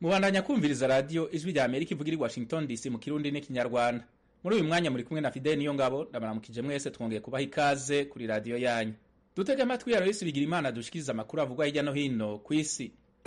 mubandanya kumviriza radiyo ijwi rya amerika ivugira i washington dc mu kirundi n'ikinyarwanda muri uyu mwanya muri kumwe na fideli niyo ngabo ndabaramukije mwese twongeye kubaha ikaze kuri radiyo yanyu dutege amatwi ya royisi bigira imana dushikiriza amakuru avugwa hirya no hino ku isi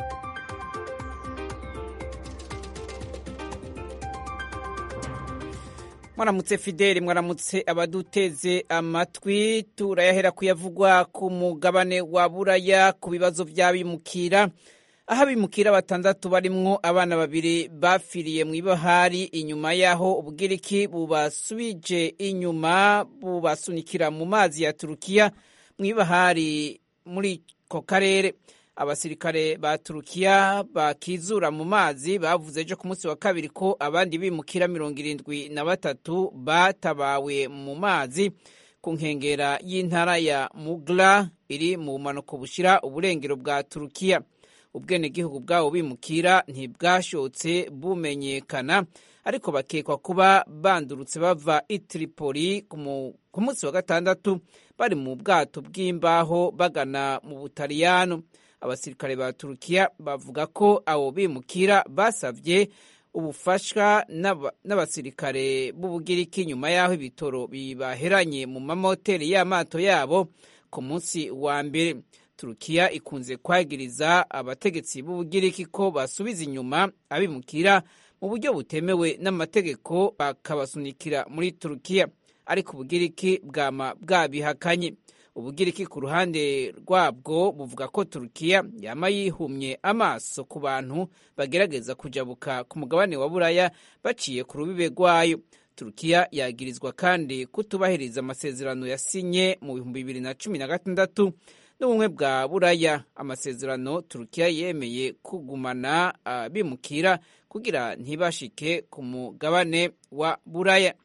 mwaramutse fideli mwaramutse abaduteze amatwi turayahera kuyavugwa ku mugabane wa buraya ku bibazo by'abimukira aho abimukira batandatu barimwo abana babiri bafiriye mu ibahari inyuma y'aho ubwiriki bubasubije inyuma bubasunikira mu mazi ya turukiya mu ibahari muri ko karere abasirikare ba turukiya bakizura mu mazi bavuze ejo ku munsi wa kabiri ko abandi bimukira mirongo irindwi na batatu batabawe mu mazi ku nkengera y'intara ya mugla iri mu bumanuko bushyira uburengero bwa turukiya ubwenegihugu bwabo bimukira ntibwashotse bumenyekana ariko bakekwa kuba bandurutse bava i Tripoli ku munsi wa gatandatu bari mu bwato bw'imbaho bagana mu butaliyano abasirikare ba turukiya bavuga ko abo bimukira basabye ubufasha n'abasirikare b'ubugiriki nyuma y'aho ibitoro bibaheranye mu mamoteri y'amato yabo ku munsi wa mbere turukiya ikunze kwagiriza abategetsi b'ubugiriki ko basubiza inyuma abimukira mu buryo butemewe n'amategeko bakabasunikira muri turukiya ariko ubugiriki bwama bwabihakanye ubugiriki ku ruhande rwabwo buvuga ko turukiya yama yihumye amaso ku bantu bagerageza kujabuka ku mugabane wa buraya baciye ku rubibe rwayo turukiya yagirizwa kandi kutubahiriza amasezerano yasinye mu bihumbi bibiri na cumi na gatandatu n'ubumwe bwa buraya amasezerano turukiya yemeye kugumana abimukira kugira ntibashike ku mugabane wa buraya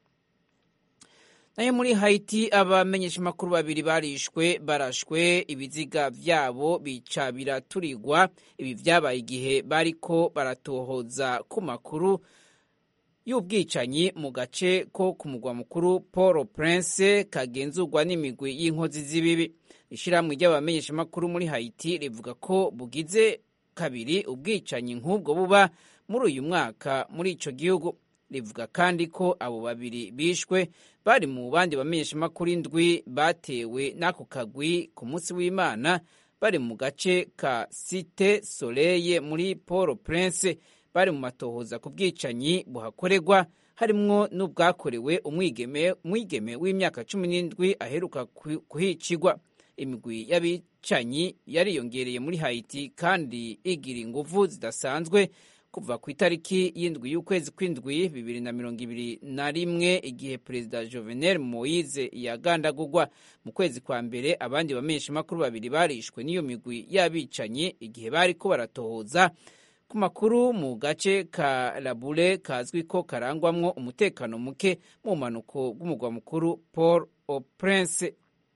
nayo muri hayiti abamenyeshamakuru babiri barishwe barashwe ibiziga vyabo bica biraturigwa ibi vyabaye igihe bariko baratohoza ku makuru y'ubwicanyi mu gace ko ku mugwa mukuru paul prince kagenzurwa n'imigwi y'inkozi z'ibibi ishyirahamwe ry'abamenyeshamakuru muri hayiti rivuga ko bugize kabiri ubwicanyi nk'ubwo buba muri uyu mwaka muri ico gihugu rivuga kandi ko abo babiri bishwe bari mu bandi bamenyeshamakuru indwi batewe n'ako kagwi ku munsi w'imana bari mu gace ka site soleye muri paul prince bari mu matohoza ku bwicanyi buhakorerwa harimwo n'ubwakorewe umwigeme w'imyaka cumi n'indwi aheruka kuhicigwa imigwi y'abicanyi yariyongereye muri hayiti kandi igira inguvu zidasanzwe kuva ku itariki y'indwi y'ukwezi kw'indwi bibiri na mirongo ibiri na rimwe igihe perezida jovenel moise yagandagurwa mu kwezi kwa mbere abandi bamenyeshamakuru babiri barishwe n'iyo migwi y'abicanyi igihe bari ko baratohoza ku makuru mu gace ka labure kazwi ko karangwamwo umutekano muke mu mpanuko bw'umugwa mukuru paul au prince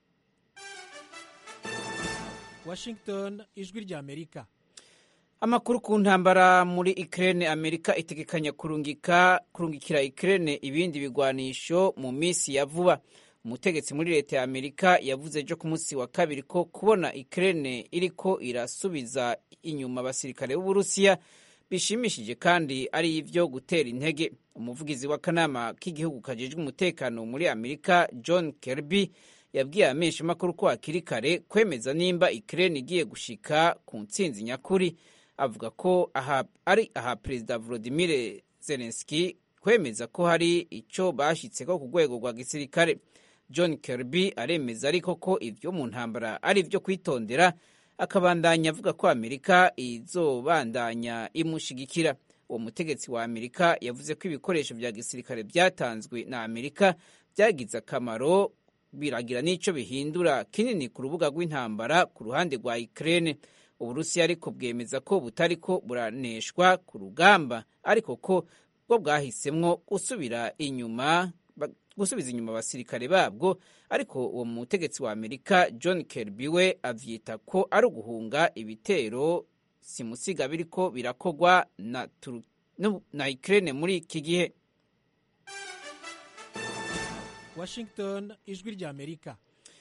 washington ijwi rya amerika amakuru ku ntambara muri Ukraine Amerika itegekanya kurungika kurungikira Ukraine ibindi bigwanisho mu minsi ya vuba umutegetsi muri leta ya Amerika yavuze ejo ku munsi wa kabiri ko kubona Ukraine iriko irasubiza inyuma abasirikare b'Uburusiya bishimishije kandi ari ivyo gutera intege umuvugizi w'akanama k'igihugu kajejwe umutekano muri Amerika John Kirby yabwiye abamenyeshamakuru ko hakiri kare kwemeza nimba Ukraine igiye gushika ku ntsinzi nyakuri avuga ko aha ari aha perezida Volodymyr Zelensky kwemeza ko hari icyo bashyitseko ku rwego rwa gisirikare John Kirby aremeza ariko ko ibyo mu ntambara ari ibyo kwitondera akabandanya avuga ko Amerika izobandanya imushigikira uwo mutegetsi wa Amerika yavuze ko ibikoresho bya gisirikare byatanzwe na Amerika byagize akamaro biragira n'icyo bihindura kinini ku rubuga rw'intambara ku ruhande rwa Ukraine uburusiya ariko bwemeza ko butari ko buraneshwa ku rugamba ariko ko bwo bwahisemwo gusubira inyuma gusubiza inyuma abasirikare babwo ariko uwo mutegetsi wa amerika john kirby we avyita ko ari uguhunga ibitero simusiga biriko birakogwa na, na ukraine muri iki gihe washington ijwi rya amerika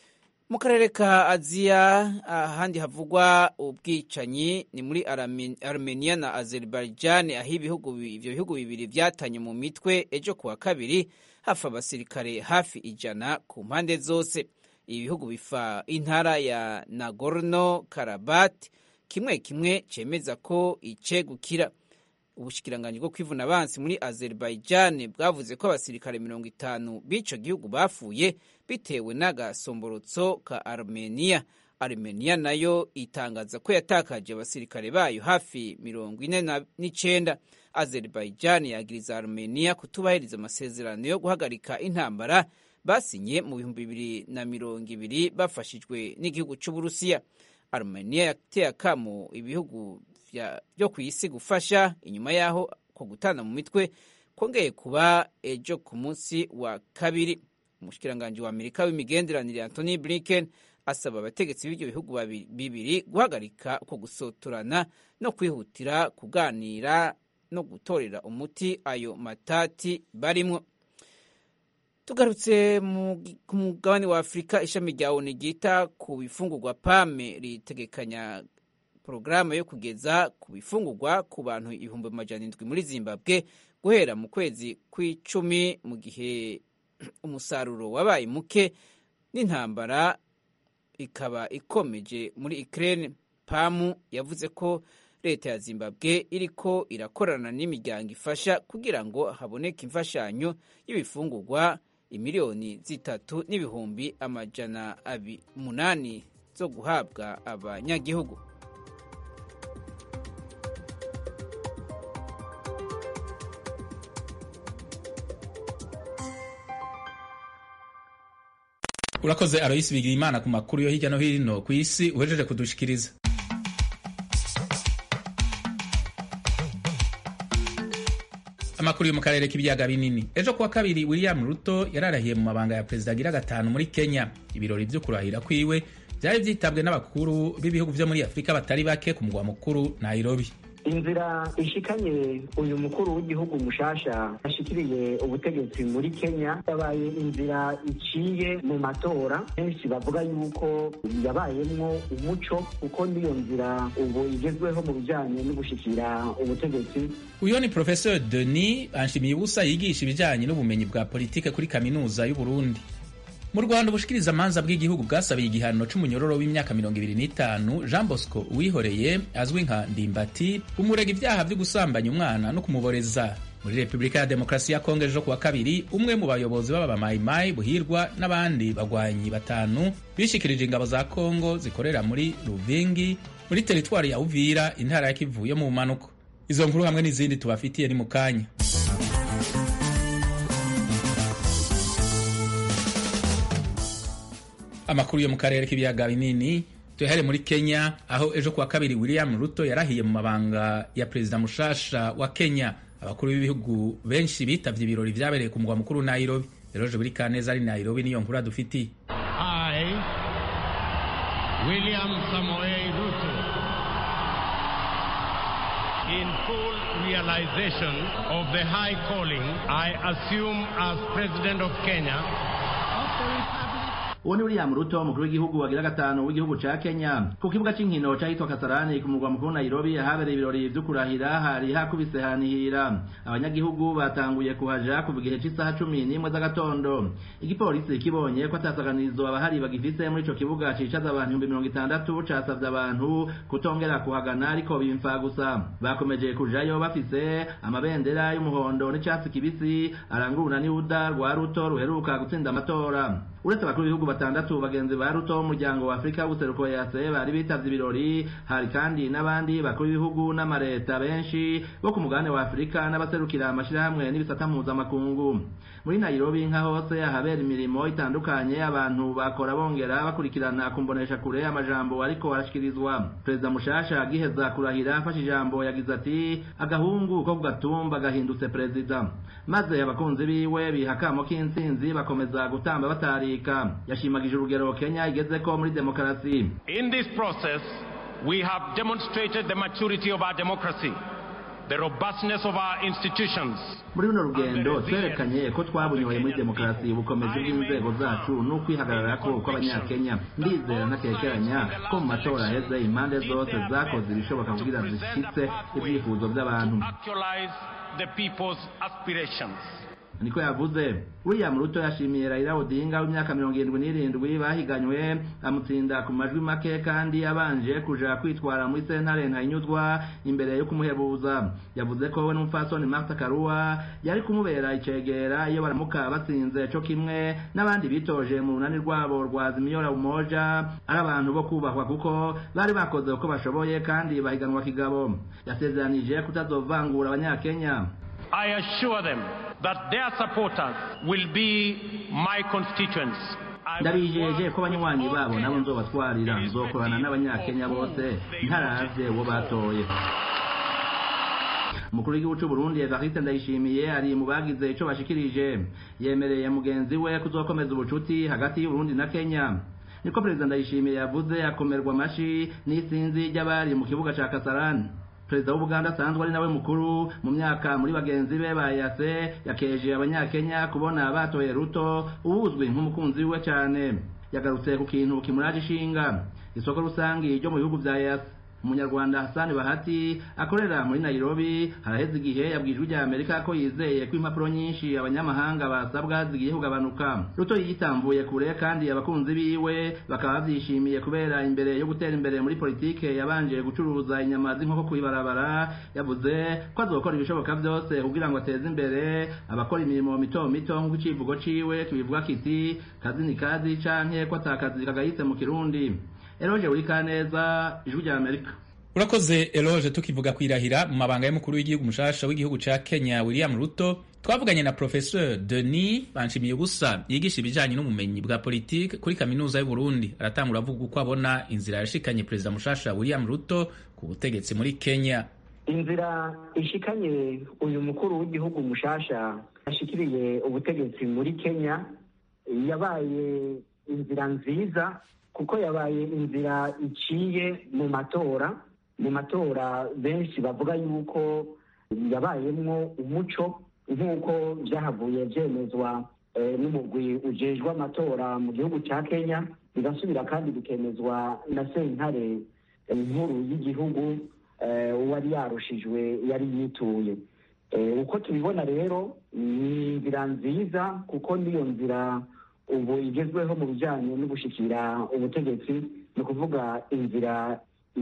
mu karere ka aziya ahandi havugwa ubwicanyi ni muri armenia na azerbaijan aho ibihugu ivyo bihugu bibiri vyatanye mu mitwe ejo kuwa kabiri hafi abasirikare hafi ijana ku mpande zose ibi bihugu bifa intara ya nagorno karabat kimwe kimwe cemeza ko icegukira ubushikiranganji bwo kwivuna abansi muri azerbaijan bwavuze ko abasirikare mirongo itanu b'ico gihugu bapfuye bitewe n'agasomborotso ka armenia armenia nayo itangaza ko yatakaje abasirikare bayo hafi mirongo ine n'icenda azerbaijan yagiriza armenia kutubahiriza amasezerano yo guhagarika intambara basinye mu bihumbi bibiri na mirongo ibiri bafashijwe n'igihugu c'uburusiya armenia yateye akamo ibihugu byo ku isi gufasha inyuma y'aho ko gutana mu mitwe kongeye kuba ejo ku munsi wa kabiri umushikiranganji wa amerika w'imigenderanire antony blinken asaba abategetsi b'ibyo bihugu bibiri guhagarika uko gusotorana no kwihutira kuganira no gutorera umuti ayo matati barimwo tugarutse ku mugabane wa afurika ishami rya onu ryita ku bifungurwa pame ritegekanya porogaramu yo kugeza ku bifungurwa ku bantu ibihumbi amajana indwi muri zimbabwe guhera mu kwezi kw'icumi mu gihe umusaruro wabaye muke n'intambara ikaba ikomeje muri Ukraine pamu yavuze ko leta ya zimbabwe iriko irakorana n'imiryango ifasha kugira ngo haboneke imfashanyo y'ibifungurwa imiliyoni zitatu n'ibihumbi amajana umunani zo guhabwa abanyagihugu urakoze aroyisi bigira imana ku makuru yo hirya no hino ku isi uhejeje kudushikiriza amakuru yo mu karere k'ibiyaga binini ejo kuwa kabiri william ruto yararahiye mu mabanga ya perezida agira gatanu muri kenya ibirori vyo kurahira kwiwe vyari vyitabwe n'abakuru b'ibihugu vyo muri afurika batari bake ku mugwa mukuru nairobi inzira ishikanye uyu mukuru w'igihugu mushasha ashikiriye ubutegetsi muri kenya yabaye inzira iciye mu matora benshi bavuga yuko yabayemwo umuco kuko niyo nzira ubu igezweho mu bijanye no gushikira ubutegetsi uyo ni professeur denis anshimiye ubusa yigisha ibijanye n'ubumenyi bwa politike kuri kaminuza y'uburundi mu rwanda ubushikiriza amanza bw'igihugu bwasabiye igihano c'umunyororo w'imyaka mirongo ibiri n'itanu jean bosco uwihoreye azwi nka ndimbati umurega ibyaha vyo gusambanya umwana no kumuboreza muri repubulika ya demokarasi ya kongo ejo kuwa kabiri umwe mu bayobozi b'abamayimayi buhirwa n'abandi bagwanyi batanu bishikirije ingabo za kongo zikorera muri ruvingi muri teritwari ya uvira intara ya kivu yo mu mpanuko izo nkuru hamwe n'izindi tubafitiye ni mu kanya amakuru yo mu karere k'ibiyaga binini tuyahere muri kenya aho ejo kuwa kabiri william ruto yarahiye mu mabanga ya perezida mushasha wa kenya abakuru b'ibihugu benshi bitavye ibirori vyabereye ku mugwa mukuru nairobi eroje buri kaneza ari nairobi niyo nkuru adufitiye I, William Samoei Ruto, in full realization of the high calling I assume as President of Kenya, uwo ni william ruto umukuru w'igihugu wagira gatanu w'igihugu ca kenya ku kibuga c'inkino cahitwa kasarani ku murwa mukuru nairobi ahabereye ibirori vyo kurahira hari hakubise hanihira abanyagihugu batanguye kuhaja kuva igihe c'isaha cumi n'imwe z'agatondo igipolisi kibonye ko atasaganirizo abahari bagifise muri ico kibuga cicaza abantu ibihumbi mirongo itandatu casavye abantu kutongera kuhagana ariko bimfa gusa bakomeje kujayo bafise amabendera y'umuhondo n'icatsi kibisi aranguruna n'ibuda rwa ruto ruheruka gutsinda amatora uretse abakuru b'ibihugu batandatu bagenzi ba ruto w'umuryango wa afurika w'ubuseruko yase bari bitavye ibirori hari kandi n'abandi bakuru b'ibihugu n'amareta benshi bo ku mugabane wa afurika n'abaserukira amashirahamwe n'ibisata mpuzamakungu muri nairobi nka hose ahabera imirimo itandukanye abantu bakora bongera bakurikirana kumbonesha kure amajambo ariko arashikirizwa perezida mushasha agiheza kurahira afashe ijambo yagize ati agahungu ko ku gatumba gahindutse perezida maze abakunzi biwe biha akamo k'intsinzi bakomeza gutamba batarika yashimagije urugero kenya igezeko muri demokarasi in this process, we have demonstrated the maturity of our democracy. the robustness of our institutions. muri runo rugendo twerekanye ko twabunyoye muri demokarasi ubukomezi bw'inzego zacu n'ukwihagararako kw'abanyakenya ndizera ntakekeranya ko mu matora aheze impande zose zakoze ibishoboka kugira zishyitse ibyifuzo by'abantu Actualize the people's aspirations. niko yavuze william ruto yashimiye raila odinga w'imyaka mirongo irindwi n'irindwi bahiganywe amutsinda ku majwi make kandi abanje kuja kwitwara muri sentare ntayinyuzwa imbere yo kumuhebuza yavuze ko we n'umupfasoni martha karua yari kumubera icegera iyo baramuka batsinze co kimwe n'abandi bitoje mu runani rwabo rwa zimiyora umoja ari abantu bo kubahwa kuko bari bakoze uko bashoboye kandi bahiganwa kigabo yasezeranije kutazovangura abanyakenya I assure them that their supporters will be my constituents. I will ndabijeje work ko abanywanyi with all babo nabo Kenyans nzobatwarira nzokorana n'abanyakenya bose ntaravye uwo batoye umukuru w'igihugu c'u Burundi Evariste Ndayishimiye ari mu bagize ico bashikirije yemereye mugenzi we kuzokomeza ubucuti hagati y'u Burundi na Kenya niko perezida Ndayishimiye yavuze akomerwa amashi n'isinzi ry'abari mu kibuga ca Kasarani perezida w'ubuganda asanzwe ari nawe mukuru mu myaka muri bagenzi be bayase yakeje abanyakenya kubona batoye ruto uwuzwi nk'umukunzi we cyane yagarutse ku kintu kimuraje ishinga isoko rusangi ryo mu bihugu bya yase umunyarwanda hasani bahati akorera muri nairobi haraheze igihe yabwijwe rya amerika ko yizeye ko impapuro nyinshi abanyamahanga basabwa zigiye kugabanuka ruto yitambuye kure kandi abakunzi biwe bakaba bavyishimiye kubera imbere yo gutera imbere muri politike yabanje gucuruza inyama z'inkoko kw'ibarabara yavuze ko azokora ibishoboka byose kugira ngo ateze imbere abakora imirimo mito mito nk'uko icivugo ciwe kibivuga kiti kazi ni kazi canke ko atakazi kagayitse mu kirundi eroje urikaneza ijwi rya amerika urakoze eloge tukivuga kwirahira mu mabanga y'umukuru w'igihugu mushasha w'igihugu ca kenya william ruto twavuganye na professeur denis banshimiye ubusa yigisha ibijanye n'ubumenyi bwa politike kuri kaminuza y'uburundi aratangura avuga uko abona inzira yashikanye perezida mushasha william ruto ku butegetsi muri kenya inzira ishikanye uyu mukuru w'igihugu mushasha ashikiriye ubutegetsi muri kenya yabaye inzira nziza kuko yabaye inzira iciye mu matora mu matora benshi bavuga yuko yabayemwo umuco nk'uko byahavuye byemezwa eh, n'umugwi ujejwe amatora mu gihugu cya kenya bigasubira kandi bikemezwa na sentare eh, nkuru y'igihugu eh, uwari yarushijwe yari yituye Eh, uko tubibona rero ni inzira nziza kuko niyo nzira ubu igezweho mu bijyanye no gushikira ubutegetsi ni ukuvuga inzira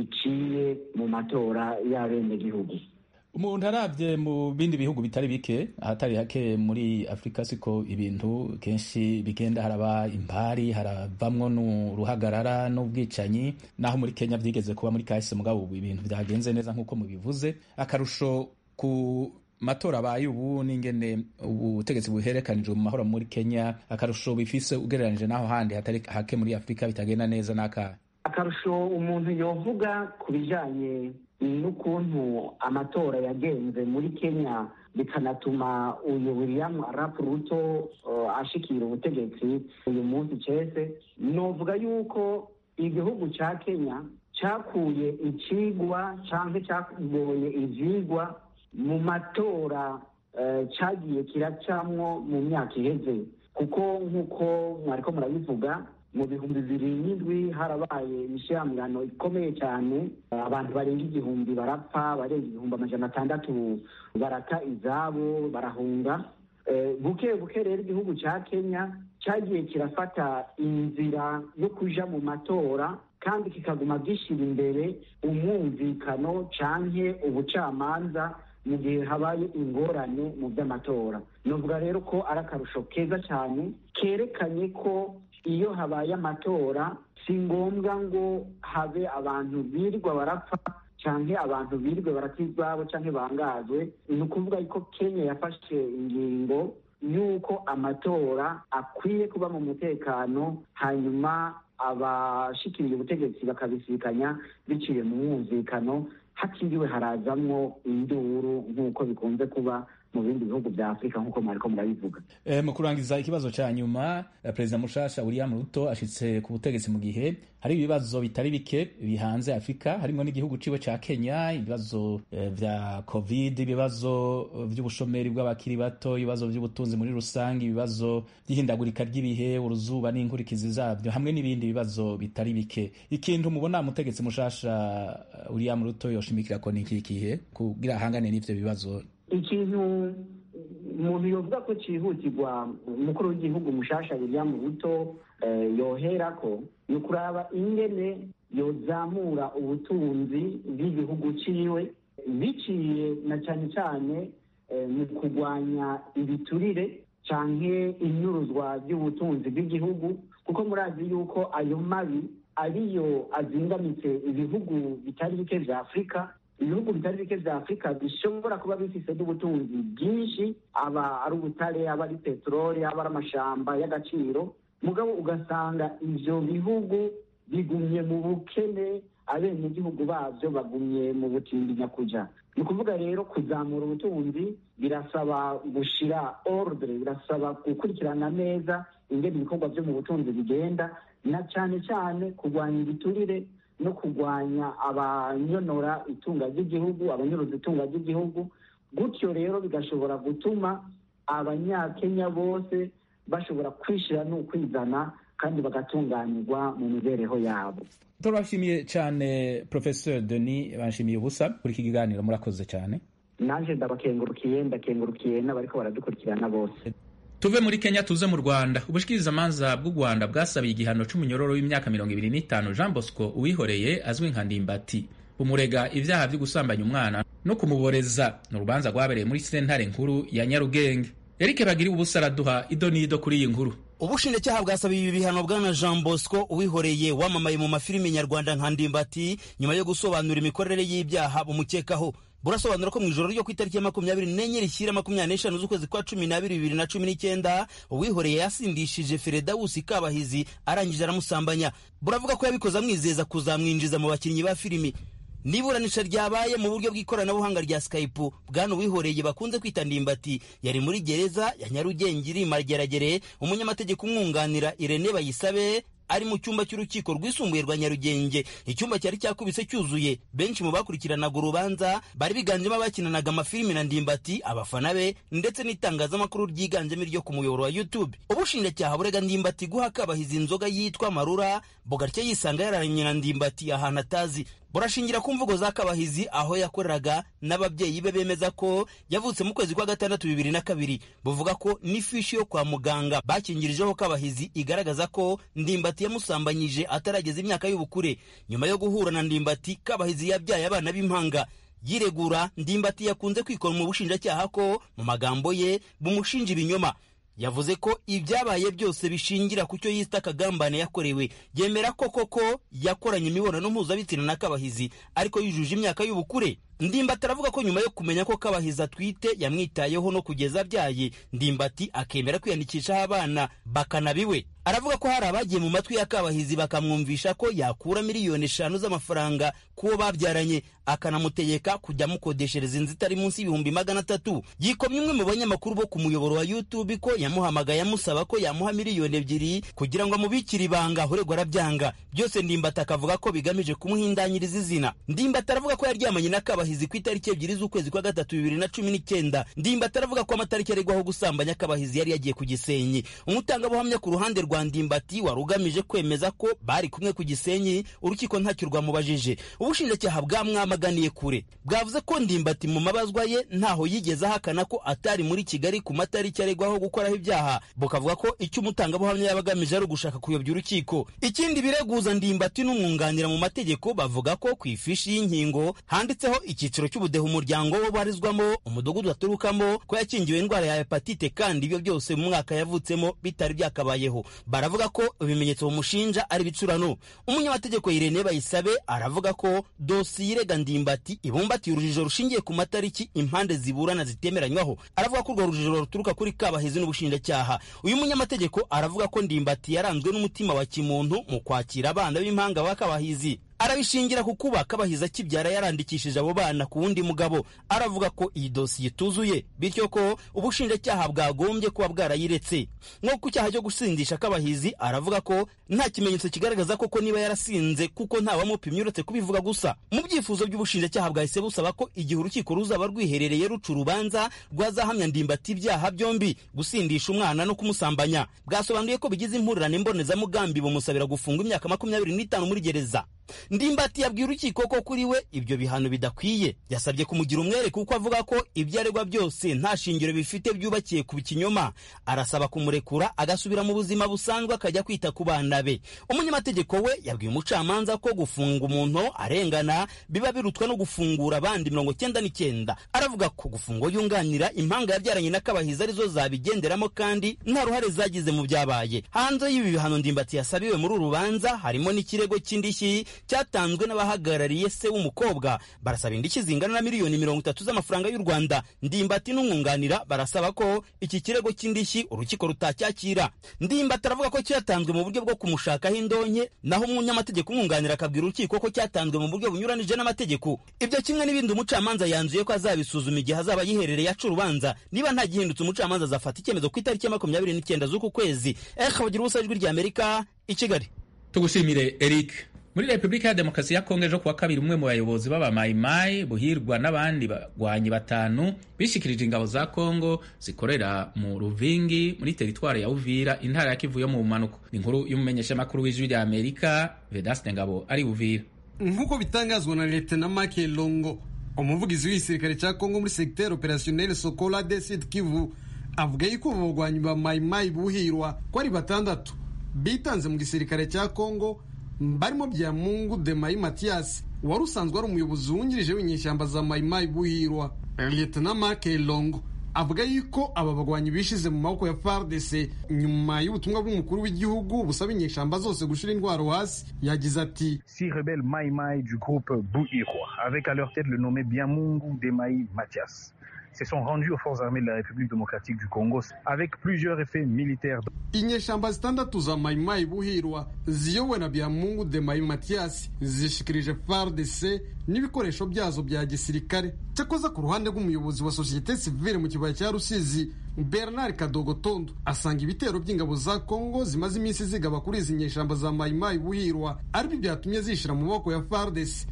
iciye mu matora y'abenegihugu umuntu arabye mu bindi bihugu bitari bike ahatari hake muri afurika siko ibintu kenshi bigenda haraba impari haravamwo n'uruhagarara n'ubwicanyi naho muri kenya byigeze kuba muri kahise mugabo ubu ibintu byagenze neza nk'uko mubivuze akarusho ku matora abaye ubu n'ingene ubutegetsi buherekanijwe mu mahoro muri kenya akarusho bifise ugereranije n'aho handi hatari hake muri afurika bitagenda neza n'akahe akarusho umuntu yovuga ku bijyanye n'ukuntu amatora yagenze muri kenya bikanatuma uyu william arap ruto uh, ashikira ubutegetsi uyu munsi cese novuga yuko igihugu ca kenya cakuye icigwa canke cagoye ivyigwa mu matora uh, cagiye kiracamwo mu myaka iheze kuko nk'uko mwariko murabivuga mu bihumbi bibiri n'indwi harabaye imishyiramirano ikomeye cyane abantu barenga igihumbi barapfa barenga ibihumbi amajana atandatu barata izabo barahunga buke buke rero igihugu cya kenya cyagiye kirafata inzira yo kuja mu matora kandi kikaguma gishyira imbere umwumvikano canke ubucamanza mu gihe habaye ingorane mu by'amatora novuga rero ko ari akarusho keza cyane kerekanye ko iyo habaye amatora si ngombwa ngo habe abantu birirwa barapfa cyangwa abantu birirwe barata izabo cyangwa bangazwe ni ukuvuga ko kenya yafashe ingingo y'uko amatora akwiye kuba mu mutekano hanyuma abashikiriye ubutegetsi bakabisikanya biciye mu mwumvikano hatiriwe harazamwo induru nk'uko bikunze kuba mu bindi bihugu bya afurika nk'uko mwariko murabivuga e, mu kurangiza ikibazo ca nyuma perezida mushasha william ruto ashitse ku butegetsi mu gihe hari ibibazo bitari bike bihanze afurika harimwo n'igihugu ciwe ca kenya ibibazo e, vya covid ibibazo vy'ubushomeri bw'abakiri bato ibibazo vy'ubutunzi muri rusange ibibazo vy'ihindagurika ry'ibihe uruzuba n'inkurikizi zavyo hamwe n'ibindi bibazo bitari bike ikintu mubona mutegetsi mushasha william ruto yoshimikira ko ni ikihe kugira ahangane n'ivyo bibazo ikintu umuntu yovuga ko cyihutirwa umukuru w'igihugu mushasha william ruto yohera ko ni ukuraba ingene yozamura ubutunzi bw'igihugu ciwe biciye na cyane cyane mu kurwanya ibiturire canke inyuruzwa ry'ubutunzi bw'igihugu kuko murazi yuko ayo mabi ariyo azingamitse ibihugu bitari bike vya afurika ibihugu bitari bike vya afurika bishobora kuba bifise n'ubutunzi bwinshi aba ari ubutare aba ari peteroli aba ari amashamba y'agaciro mugabo ugasanga ivyo bihugu bigumye mu bukene abenegihugu bavyo bagumye mu butindi nyakuja ni ukuvuga rero kuzamura ubutunzi birasaba gushira ordre birasaba gukurikirana neza ingene ibikorwa vyo mu butunzi bigenda na cane cane kurwanya ibiturire no kurwanya abanyonora itunga ry'igihugu abanyoroza itunga ry'igihugu gutyo rero bigashobora gutuma abanyakenya bose bashobora kwishira n'ukwizana kandi bagatunganirwa mu mibereho yabo turabashimiye cyane professeur denis bashimiye ubusa kuri iki kiganiro murakoze cyane nanje ndabakengurukiye ndakengurukiye n'abariko baradukurikirana bose tuve muri kenya tuze mu rwanda ubushikirizamanza bw'u rwanda bwasabiye igihano c'umunyororo w'imyaka mirongo ibiri n'itanu jean bosco uwihoreye azwi nka ndimbati bumurega ibyaha byo gusambanya umwana no kumuboreza ni urubanza rwabereye muri sentare nkuru ya nyarugenge erike bagiri ubusa araduha ido n'ido kuri iyi nkuru ubushinjacyaha bwasabiye ibi bihano bwana jean bosco uwihoreye wamamaye mu mafilimi nyarwanda nka ndimbati nyuma yo gusobanura imikorere y'ibyaha bumukekaho burasobanura ko mu ijoro ryo ku itariki ya makumyabiri n'enye rishyira makumyabiri n'eshanu z'ukwezi kwa cumi n'abiri bibiri na cumi n'icyenda uwihoreye yasindishije feredawusi kabahizi arangije aramusambanya buravuga ko yabikoze amwizeza kuzamwinjiza mu bakinnyi ba filimi n'iburanisha ryabaye mu buryo bw'ikoranabuhanga rya skype bwana uwihoreye bakunze kwita ndimbati yari muri gereza ya nyarugenge iri mageragere umunyamategeko umwunganira irene bayisabe ari mu cyumba cy'urukiko rwisumbuye rwa nyarugenge icyumba cyari cyakubise cyuzuye benshi mu bakurikiranaga urubanza bari biganjemo abakinanaga amafilimi na ndimbati abafana be ndetse n'itangazamakuru ryiganjemo iryo ku muyoboro wa youtube ubushinjacyaha burega ndimbati guha kabahiza inzoga yitwa marura bogartya yisanga yararanye na ndimbati ahantu atazi burashingira ku mvugo za kabahizi aho yakoreraga n'ababyeyi be bemeza ko yavutse mu kwezi kwa gatandatu bibiri na kabiri buvuga ko n'ifishi yo kwa muganga bakingirijeho kabahizi igaragaza ko ndimbati yamusambanyije atarageza imyaka y'ubukure nyuma yo guhura na ndimbati kabahizi yabyaye abana b'impanga yiregura ndimbati yakunze kwikora mu bushinjacyaha ko mu magambo ye bumushinja ibinyoma yavuze ko ibyabaye byose bishingira ku cyo yita akagambane yakorewe yemera ko koko yakoranye imibonano mpuzabitsina na kabahizi ariko yujuje imyaka y'ubukure ndimbati aravuga ko nyuma yo kumenya ko kabahizi atwite yamwitayeho no kugeza abyaye ndimbati akemera kwiyandikishaho abana bakanabiwe aravuga ko hari abagiye mu matwi ya kabahizi bakamwumvisha ko yakura miliyoni eshanu z'amafaranga k'uwo babyaranye akanamutegeka kujya amukodeshereza inzu itari munsi y'ibihumbi magana atatu yikomye umwe mu banyamakuru bo ku muyoboro wa youtube ko yamuhamagaye amusaba ko yamuha miliyoni ebyiri kugira ngo amubikire ibanga uregwa arabyanga byose ndimbati akavuga ko bigamije kumuhindanyiriza izina ndimbati aravuga ko yaryamanye na kabahizi ku itariki ebyiri z'ukwezi kwa gatatu bibiri na cumi n'icyenda ndimbati aravuga ko amatariki aregwaho gusambanya kabahizi yari yagiye ku gisenyi umutangabuhamya ku ruhande rwa ndimbati wari ugamije kwemeza ko bari kumwe ku gisenyi urukiko ntacyo rwamubajije ubushinjacyaha bwamwamaganiye kure bwavuze ko ndimbati mu mabazwa ye ntaho yigeze ahakana ko atari muri kigali ku matariki aregwaho gukoraho ibyaha bukavuga ko icyo umutangabuhamya yaba agamije ari ugushaka kuyobya urukiko ikindi bireguza ndimbati n'umwunganira mu mategeko bavuga ko ku ifishi y'inkingo handitseho icyiciro cy'ubudehe umuryango we ubarizwamo umudugudu aturukamo ko yakingiwe indwara ya hepatite kandi ibyo byose mu mwaka yavutsemo bitari byakabayeho baravuga ko ibimenyetso bamushinja ari ibicurano umunyamategeko Irene Bayisabe aravuga ko dosiye irega ndimbati ibumbatiye urujijo rushingiye ku matariki impande ziburana zitemeranywaho aravuga ko urwo rujijo ruturuka kuri kabahizi n'ubushinjacyaha uyu munyamategeko aravuga ko ndimbati yaranzwe n'umutima wa kimuntu mu kwakira abana b'impanga ba kabahizi arabishingira ku kuba kabahizi akibyara yarandikishije abo bana ku wundi mugabo aravuga ko iyi dosiye ituzuye bityo ko ubushinjacyaha bwagombye kuba bwarayiretse nko ku cyaha cyo gusindisha kabahizi aravuga ko nta kimenyetso kigaragaza koko niba yarasinze kuko ntawamupimye uretse kubivuga gusa mu byifuzo by'ubushinjacyaha bwahise busaba ko igihe urukiko ruzaba rwiherereye ruca urubanza rwazahamya ndimbati ibyaha byombi gusindisha umwana no kumusambanya bwasobanuye ko bigize impurirane mbonezamugambi bumusabira gufungwa imyaka makumyabiri n'itanu muri gereza ndimbati yabwiye urukiko ko kuri we ibyo bihano bidakwiye yasabye kumugira umwere kuko avuga ko ibyo aregwa byose nta shingiro bifite byubakiye ku kinyoma arasaba kumurekura agasubira mu buzima busanzwe akajya kwita ku bana be umunyamategeko we yabwiye umucamanza ko gufunga umuntu arengana biba birutwa no gufungura abandi mirongo cyenda n'icyenda aravuga ko gufunga yunganira impanga yabyaranye na kabahizi arizo zabigenderamo kandi nta ruhare zagize mu byabaye hanze y'ibi bihano ndimbati yasabiwe muri uru rubanza harimo n'ikirego cy'indishyi cyatanzwe n'abahagarariye se w'umukobwa barasaba indishyi zingana na miliyoni mirongo itatu z'amafaranga y'u rwanda ndimbati n'umwunganira barasaba ko iki kirego cy'indishyi urukiko rutacyakira ndimbati aravuga ko cyatanzwe mu buryo bwo kumushakaho indonke naho umunyamategeko umwunganira akabwira urukiko ko cyatanzwe mu buryo bunyuranije n'amategeko ibyo kimwe n'ibindi umucamanza yanzuye ko azabisuzuma igihe azaba yiherereye aca urubanza niba nta gihindutse umucamanza azafata icyemezo ku itariki ya makumyabiri n'icyenda z'uku kwezi eh bagira ubusa ijwi ry'amerika i kigali tugushimire eric muri repubulika ya demokarasi ya kongo ejo kuwa kabiri umwe mu bayobozi b'abamayimayi buhirwa n'abandi bagwanyi batanu bishikirije ingabo za kongo zikorera mu ruvingi muri teritwari ya uvira intara ya kivu yo mu bumanuko ni inkuru y'umumenyeshamakuru w'ijwi rya amerika vedaste ngabo ari uvira nk'uko bitangazwa na leta make longo umuvugizi w'igisirikare cya kongo muri segiteri operasiyoneri sokola de sud kivu avuga yuko abo bagwanyi ba mayimayi buhirwa ko ari batandatu bitanze mu gisirikare cya kongo barimo bya mungu de mayi matiyasi wari usanzwe ari umuyobozi wungirije w'inyeshyamba za mayimayi buhirwa leta make longo avuga yuko aba bagwanyi bishize mu maboko ya FARDC nyuma y'ubutumwa bw'umukuru w'igihugu busaba inyeshyamba zose gushira indwara hasi yagize ati six rebelles Mai Mai du groupe Bouirwa avec à leur tête le nommé Biamungu Demaï Mathias se sont rendus aux forces armées de la République démocratique du Congo avec plusieurs effets militaires. inyeshyamba zitandatu za mayimayi buhirwa ziyobowe na byamungu de mayi matiyasi zishikirije FARDC n'ibikoresho byazo bya gisirikare cyakoza ku ruhande rw'umuyobozi wa sosiyete sivile mu kibaya cya rusizi bernard kadogotondo asanga ibitero by'ingabo za kongo zimaze iminsi zigaba kuri izi nyeshyamba za mayimayi buhirwa aribyo byatumye zishira mu maboko ya FARDC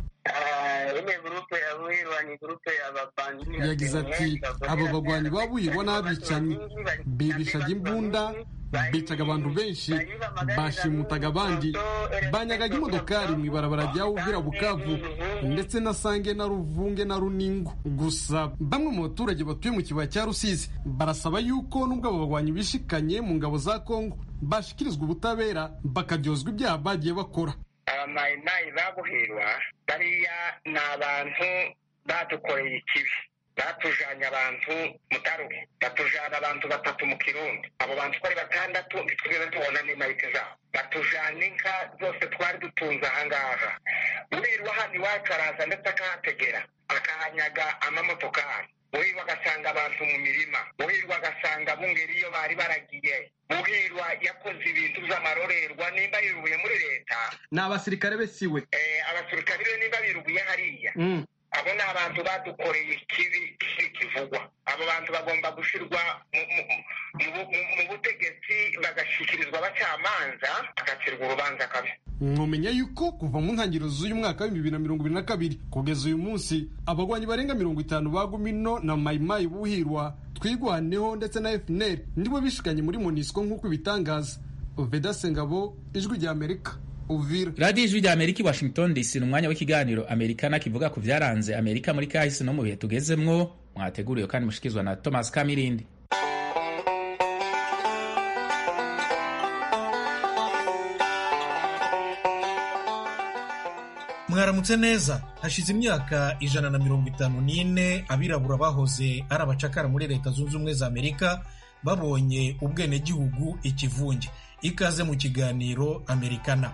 yagize ati aba bagwanyi babuhirwa n'abicanyi bibishaga imbunda bicaga abantu benshi bashimutaga abandi banyagaga imodokari mu ibarabara rya uvira bukavu ndetse na sange na ruvunge na runingo gusa bamwe mu baturage batuye mu kibaya cya rusizi barasaba yuko nubwo abo bagwanyi bishikanye mu ngabo za kongo bashikirizwa ubutabera bakaryozwa ibyaha bagiye bakora abamayimayi babuhirwa bariya ni abantu badukoreye ikibi batujanye abantu mutaruhe batujana abantu batatu mu kirundi abo bantu uko ari batandatu ntitwigeze tubona n'imayiti zabo batujana inka zose twari dutunze ahangaha urirwa hano iwacu araza ndetse akahategera akahanyaga amamotokari uhirwa agasanga abantu mu mirima uhirwa agasanga bungeri iyo bari baragiye uhirwa yakoze ibintu by'amarorerwa nimba yirubuye muri leta ni abasirikare be siwe abasirikare be nimba birubuye hariya abo ni abantu badukoreye ikibi kivugwa abo bantu bagomba gushyirwa mu butegetsi bagashyikirizwa abacamanza bagacirwa urubanza kabi mwumenya yuko kuva mu ntangiriro z'uyu mwaka w'ibihumbi bibiri na mirongo ibiri na kabiri kugeza uyu munsi abagwanyi barenga mirongo itanu ba gumino na mayimayi buhirwa twigwaneho ndetse na fnr ndibo bishikanye muri monisco nk'uko ibitangaza vedase ngabo ijwi rya amerika uvira radiyo ijwi rya amerika i washington dc ni umwanya w'ikiganiro amerikana kivuga ku byaranze amerika muri kahise no mu bihe tugezemwo mwateguriwe kandi mushikizwa na thomas kamirindi mwaramutse neza hashize imyaka ijana na mirongo itanu n'ine abirabura bahoze ari abacakara muri leta zunze ubumwe za amerika babonye ubwenegihugu ikivunge ikaze mu kiganiro amerikana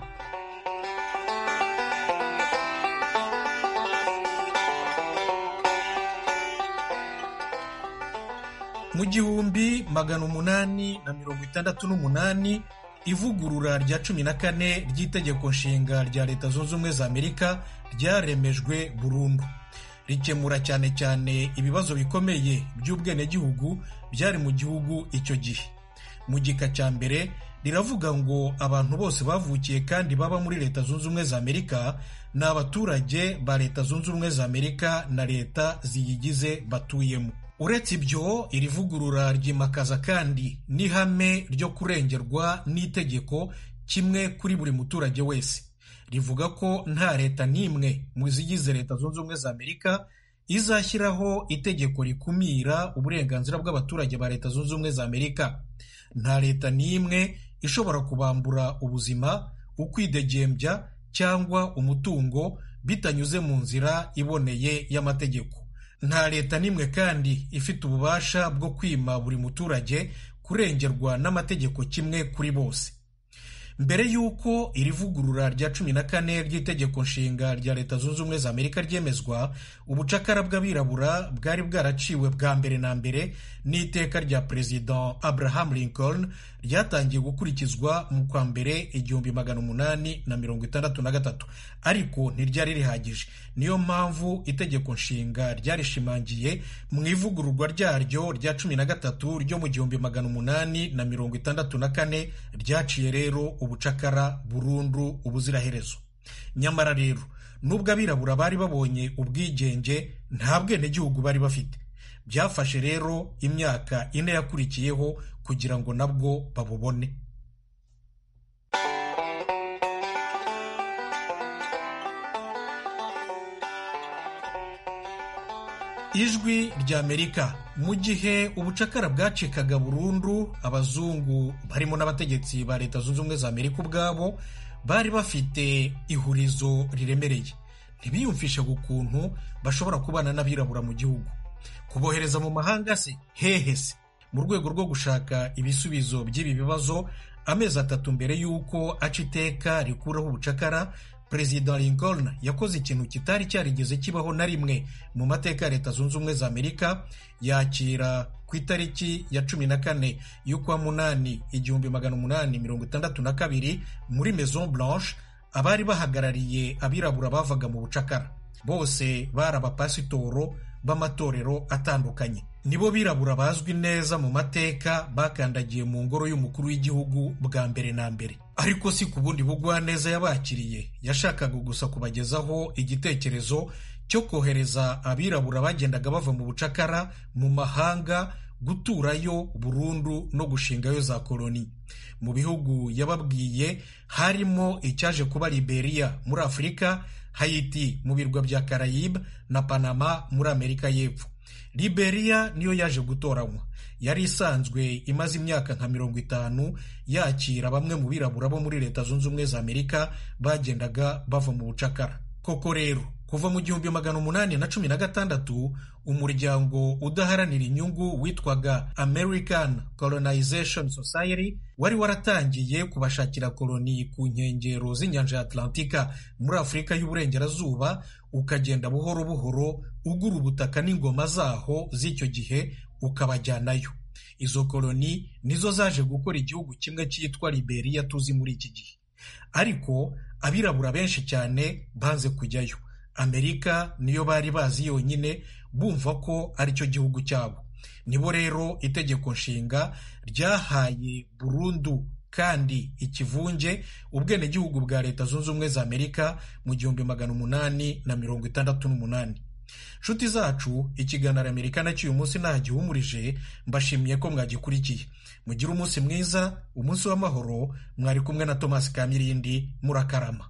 mu gihumbi magana umunani na mirongo itandatu n'umunani ivugurura rya cumi na kane ry'itegeko nshinga rya leta zunze ubumwe za amerika ryaremejwe burundu rikemura cyane cyane ibibazo bikomeye by'ubwenegihugu byari mu gihugu icyo gihe mu gika cya mbere riravuga ngo abantu bose bavukiye kandi baba muri leta zunze ubumwe za amerika ni abaturage ba leta zunze ubumwe za amerika na leta ziyigize batuyemo uretse ibyo iri vugurura ryimakaza kandi n'ihame ryo kurengerwa n'itegeko kimwe kuri buri muturage wese rivuga ko nta leta n'imwe mu zigize leta zunze ubumwe za amerika izashyiraho itegeko rikumira uburenganzira bw'abaturage ba leta zunze ubumwe za amerika nta leta n'imwe ishobora kubambura ubuzima ukwidegembya cyangwa umutungo bitanyuze mu nzira iboneye y'amategeko nta leta n'imwe kandi ifite ububasha bwo kwima buri muturage kurengerwa n'amategeko kimwe kuri bose mbere y'uko iri vugurura rya cumi na kane ry'itegeko nshinga rya leta zunze ubumwe za amerika ryemezwa ubucakara bw'abirabura bwari bwaraciwe bwa mbere na mbere n'iteka rya perezida abraham lincoln ryatangiye gukurikizwa mu kwa mbere igihumbi magana umunani na mirongo itandatu na gatatu ariko ntiryari rihagije niyo mpamvu itegeko nshinga ryarishimangiye mu ivugururwa ryaryo rya cumi na gatatu ryo mu gihumbi magana umunani na mirongo itandatu na kane ryaciye rero ubucakara burundu ubuziraherezo nyamara rero nubwo abirabura bari babonye ubwigenge nta bwenegihugu bari bafite byafashe rero imyaka ine yakurikiyeho kugira ngo nabwo babubone ijwi ry'amerika mu gihe ubucakara bwacikaga burundu abazungu barimo n'abategetsi ba leta zunze ubumwe za amerika ubwabo bari bafite ihurizo riremereye ntibiyumvishaga ukuntu bashobora kubana n'abirabura mu gihugu kubohereza mu mahanga se hehe se mu rwego rwo gushaka ibisubizo by'ibi bibazo amezi atatu mbere y'uko aca iteka rikuraho ubucakara perezida lincoln yakoze ikintu kitari cyarigeze kibaho na rimwe mu mateka ya leta zunze ubumwe za amerika yakira ku itariki ya cumi na kane y'ukwa munani igihumbi magana umunani mirongo itandatu na kabiri muri maison blanche abari bahagarariye abirabura bavaga mu bucakara bose bari abapasitoro b'amatorero atandukanye nibo birabura bazwi neza mu mateka bakandagiye mu ngoro y'umukuru w'igihugu bwa mbere na mbere ariko si ku bundi bugwaneza yabakiriye yashakaga gusa kubagezaho igitekerezo cyo kohereza abirabura bagendaga bava mu bucakara mu mahanga guturayo burundu no gushingayo za koloni mu bihugu yababwiye harimo icyaje kuba liberiya muri afurika hayiti mu birwa bya karayibe na panama muri amerika y'epfo liberiya niyo yaje gutoranywa yari isanzwe imaze imyaka nka mirongo itanu yakira bamwe mu birabura bo muri leta zunze ubumwe za amerika bagendaga bava mu bucakara koko rero kuva mu gihumbi magana umunani na cumi na gatandatu umuryango udaharanira inyungu witwaga american colonization society wari waratangiye kubashakira koloni ku nkengero z'inyanja ya atlantika muri afurika y'uburengerazuba ukagenda buhoro buhoro ugura ubutaka n'ingoma zaho z'icyo gihe ukabajyanayo izo koloni nizo zaje gukora igihugu kimwe cyitwa liberiya tuzi muri iki gihe ariko abirabura benshi cyane banze kujyayo amerika niyo bari bazi yonyine bumva ko ari cyo gihugu cyabo nibo rero itegeko nshinga ryahaye burundu kandi ikivunge ubwenegihugu bwa leta zunze ubumwe za amerika mu gihumbi magana umunani na mirongo itandatu n'umunani nshuti zacu ikiganiro amerika nacyo uyu munsi ntagihumurije mbashimiye ko mwagikurikiye mugire umunsi mwiza umunsi w'amahoro mwari kumwe na tomasi kamirindi murakarama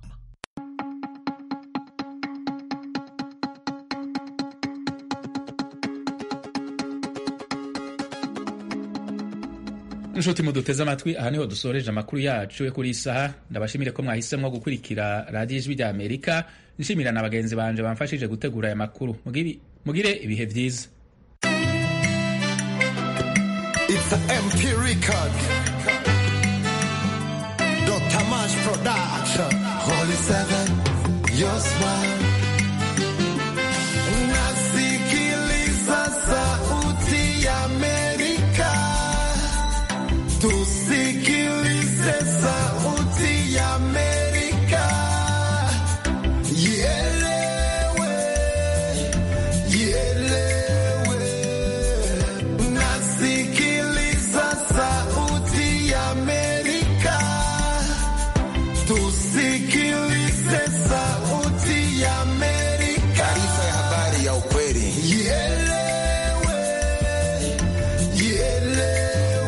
inshuti muduteze amatwi aha niho dusoreje amakuru yacu yo kuri iyi saha ndabashimire ko mwahisemo gukurikira radiyo ijwi rya amerika nshimira na bagenzi banje bamfashije gutegura aya makuru mugire ibihe byiza It's a MP record. Dr. Mash Production. Holy Seven, your smile. Nasikiliza sauti ya Amerika. Tus